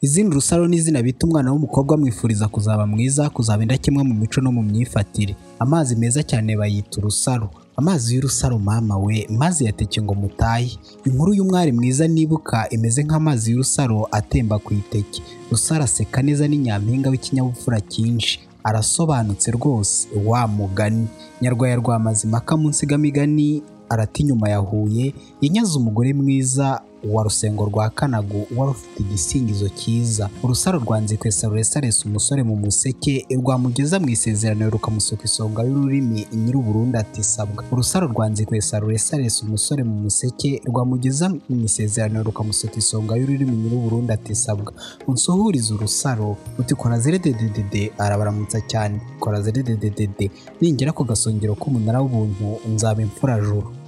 Izina Rusaro ni izina bita umwana w'umukobwa bamwifuriza kuzaba mwiza, kuzaba indakemwa mu mico no mu myifatire. Amazi meza cyane bayita urusaro. Amazi y'urusaro mama we maze yateke ngo mutahe. Inkuru y'umwari mwiza nibuka imeze nk'amazi y'urusaro atemba ku iteke. Rusaro aseka neza ni nyampinga w'ikinyabupfura cyinshi. Arasobanutse rwose wa mugani. Nyarwaya rwa Mazimpaka mu nsigamigani arata inyuma ya Huye, yanyaze umugore mwiza wa Rusengo rwa Kanago wari ufite igisingizo cyiza. Urusaro rwa Nzikwesa ruresaresa umusore mu museke, rwamugeza mu isezerano rukamusuka isonga y'ururimi Nyir'uburundu atisabwa. Urusaro rwa Nzikwesa ruresaresa umusore mu museke, rwamugeza mu isezerano rukamusuka isonga y'ururimi Nyir'uburundu atisabwa. Unsuhurize urusaro, uti kora zire dededede, arabaramutsa cyane, kora zire dededede, ningera ku gasongero k'umunara w'ubuntu, nzaba imfurajuru.